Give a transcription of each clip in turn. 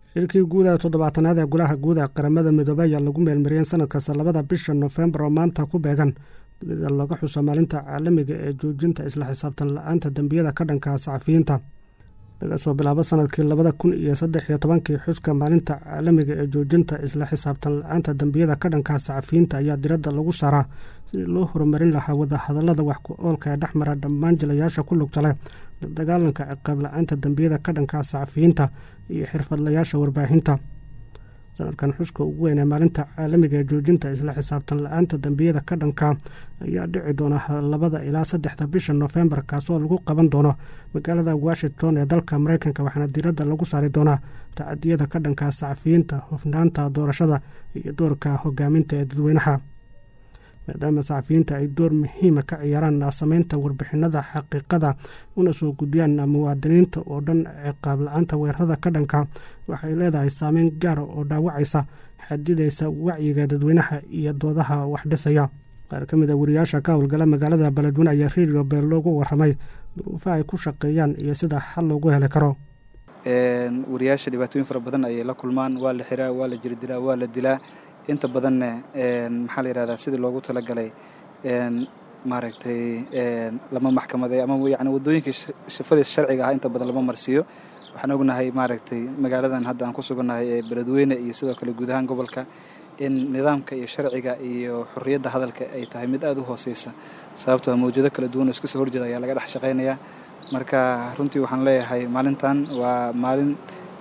shirkii guud ee toddobaatanaad ee golaha guud ee qaramada midoobey ayaa lagu meelmariyeen sanadkasta labada bisha nofembar oo maanta ku beegan dunida laga xuso maalinta caalamiga ee joojinta isla xisaabtan la-aanta dembiyada ka dhanka saxafiyiinta laga soo bilaabo sanadkii labada kun iyo saddex iyo tobankii xuska maalinta caalamiga ee joojinta isla xisaabtan la-aanta dembiyada ka dhanka saxafiyiinta ayaa diradda lagu saaraa sidii loo horumarin lahaa wadahadalada wax ku oolka ee dhexmara dhammaan jilayaasha ku lugta leh la dagaalanka ciqaab la-aanta dembiyada ka dhanka saxafiyiinta iyo xirfadlayaasha warbaahinta sanadkan xuska ugu weyn ee maalinta caalamiga ee joojinta isla xisaabtan la-aanta dembiyada ka dhanka ayaa dhici doona labada ilaa saddexda bisha nofembar kaasoo lagu qaban doono magaalada washington ee dalka mareykanka waxaana diradda lagu saari doonaa tacadiyada ka dhanka saxafiyiinta hufnaanta doorashada iyo doorka hogaaminta ee dadweynaha maadaama saxafiyiinta ay door muhiima ka ciyaaraan sameynta warbixinada xaqiiqada una soo gudbiyaan muwaadiniinta oo dhan ciqaab la-aanta weerarada ka dhanka waxay leedahay saameyn gaara oo dhaawacaysa xadidaysa wacyiga dadweynaha iyo doodaha wax dhisaya qaar ka mid a wariyaasha ka howlgala magaalada beledweyne ayaa redio beel loogu waramay duruufaha ay ku shaqeeyaan iyo sida xal loogu heli karo wariyaasha dhibaatooyin fara badan ayay la kulmaan waa la xiraa waa la jirdilaa waa la dilaa inta badanna maxaa la yihahdaa sidii loogu talagalay maaragtay lama maxkamaday ama yani waddooyinkii shafadiis sharciga ah inta badan lama marsiiyo waxaan ognahay maaragtay magaaladan hadda aan ku sugannahay ee beledweyne iyo sidoo kale guud ahaan gobolka in nidaamka iyo sharciga iyo xorriyadda hadalka ay tahay mid aada u hooseysa sababtoo mawjado kala duwan oo iska soo horjeeda ayaa laga dhex shaqaynayaa marka runtii waxaan leeyahay maalintan waa maalin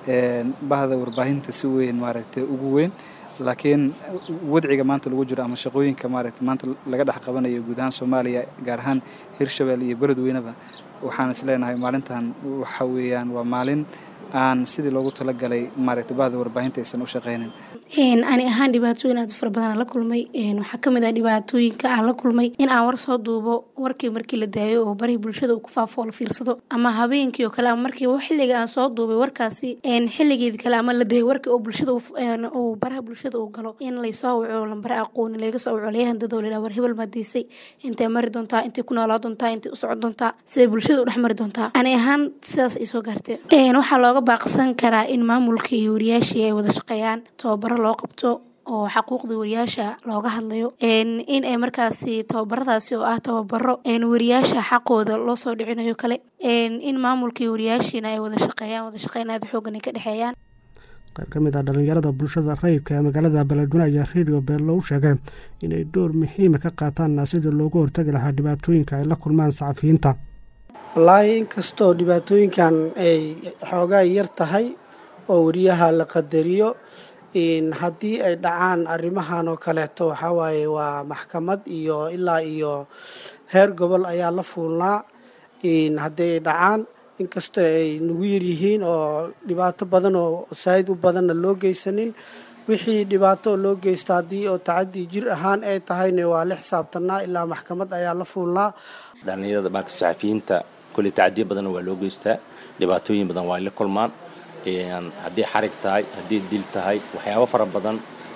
bahda warbaahinta si weyn maaragtay ugu weyn laakiin wadciga maanta lagu jiro ama shaqooyinka maaragta maanta laga dhex qabanayo guud ahaan soomaaliya gaar ahaan hirshabelle iyo beledweyneba waxaan is leenahay maalintan waxa weeyaan waa maalin aan sidii loogu talagalay maaragta bahda warbaahinta aysan u shaqaynin ani ahaan dhibaatooyin aad u fara badan la kulmay waxaa kamid ah dhibaatooyinka aan la kulmay in aan war soo duubo warkii markii la daayo oo barihii bulshada uu ku faafo la fiirsado ama habeenkii oo kale ama markii xilliga aan soo duubay warkaasi xilligeedi kale ama la dayo warkii oo bulshada uu baraha bulshada uu galo in laysoo waco lambare aqooni laga soo waco layahan dadoo la war hebel maadiisay intay mari doontaa intay ku noolaa doontaa intay u socon doontaa siday bulshada u dhex mari doontaa ani ahaan sidaas ay soo gaartay waxaa looga baaqsan karaa in maamulka iyo wariyaashii ay wada shaqeeyaan tababaro loo qabto oo xaquuqda wariyaasha looga hadlayo in ay markaasi tababaradaasi oo ah tababaro wariyaasha xaqooda loo soo dhicinayo kale in maamulka iyo wariyaashiina ay wada shaqeeyaan wada shaqeyn aada xoogan ay ka dhexeeyaan qayb ka mid ah dhalinyarada bulshada rayidka ee magaalada beledweyne ayaa redio beello u sheegay inay door muhiima ka qaataan sidii loogu hortagi lahaa dhibaatooyinka ay la kulmaan saxafiyiinta wallaahi inkastoo dhibaatooyinkan ay xoogaa yar tahay oo wariyaha la qadariyo haddii ay dhacaan arrimahan oo kaleeto waxaa waaye waa maxkamad iyo ilaa iyo heer gobol ayaa la fuulnaa haddii ay dhacaan inkastoo ay nagu yaryihiin oo dhibaato badan oo saa'id u badanna loo geysanin wixii dhibaato loo geysta haddii oo tacadii jir ahaan ay tahayna waa la xisaabtanaa ilaa maxkamad ayaa la fuulnaa dhalinyarada marka saxafiyiinta kolley tacadiyo badanna waa loo geystaa dhibaatooyin badan waa la kulmaan haddii xarig tahay haddii dil tahay waxyaabo fara badan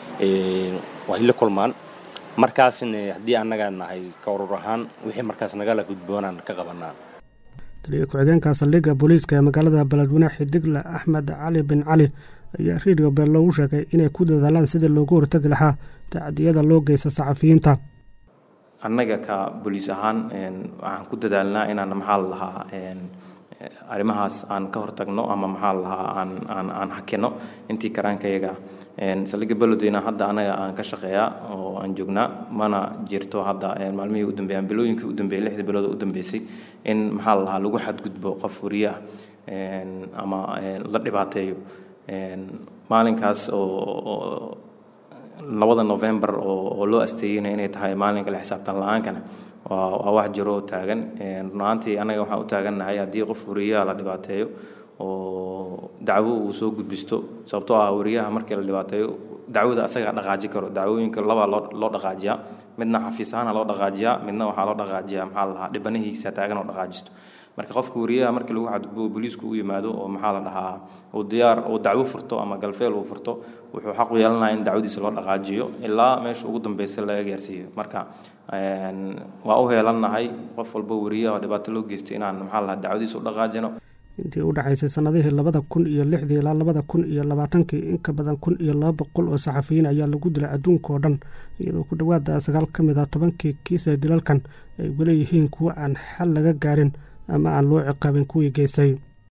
way la kulmaan markaasna haddii annaga nahay ka urur ahaan wixii markaas nagala gudboonaan ka qabanaa taliya ku-xigeenka saldhigga booliiska ee magaalada beledweyne xidigle axmed cali bin cali ayaa redio beel loogu sheegay inay ku dadaalaan sidii loogu hortagi lahaa tacadiyada loo geysta saxafiyiinta annaga ka booliis ahaan waxaan ku dadaalnaa inaan maxaa la lahaa arrimahaas aan ka hortagno ama maxaa lahaa aan aan aan hakino intii karaankayaga saldhigga beledweyne hadda anaga aan ka shaqeeyaa oo aan joognaa mana jirto hadda maalmihii u dambeeyaan bilooyinkii u dambeeyay lixdii bilood u dambeysay in maxaa lahaa lagu xadgudbo qof wariye ah ama la dhibaateeyo maalinkaas oo labada november oo loo asteeyeyna inay tahay maalinka la xisaabtan la-aankana waa wax jiro oo taagan runaantii annaga waxaan u taagannahay haddii qof wariyaha la dhibaateeyo oo dacwo uu soo gudbisto sababtoo ah wariyaha markii la dhibaateeyo dacwada asagaa dhaqaaji karo dacwooyinka labaa loo loo dhaqaajiyaa midna xafiis ahaana loo dhaqaajiyaa midna waxaa loo dhaqaajiyaa maxaa la dhahaa dhibanihiisa taagan oo dhaqaajisto marka qofka wariyaha markii lagu xadgudbo booliisku u yimaado oo maxaa la dhahaa uu diyaar uu dacwo furto ama galfeel uu furto wuxuu xaq u yeelanaya in dacwadiisa loo dhaqaajiyo ilaa meesha ugu dambeysa laga gaarsiiyo marka waa u heelannahay qof walba wariyaha oo dhibaato loo geystay inaan maxaa la dhahaa dacwadiisa u dhaqaajino intii u dhexaysay sannadihii labada kun iyo lixdii ilaa labada kun iyo labaatankii in ka badan kun iyo laba boqol oo saxafiyiin ayaa lagu dilay adduunka oo dhan iyadoo ku dhowaada sagaal ka mid ah tobankii kiis ee dilalkan ay weli yihiin kuwo aan xal laga gaarin ama aan loo ciqaabin kuwii geystay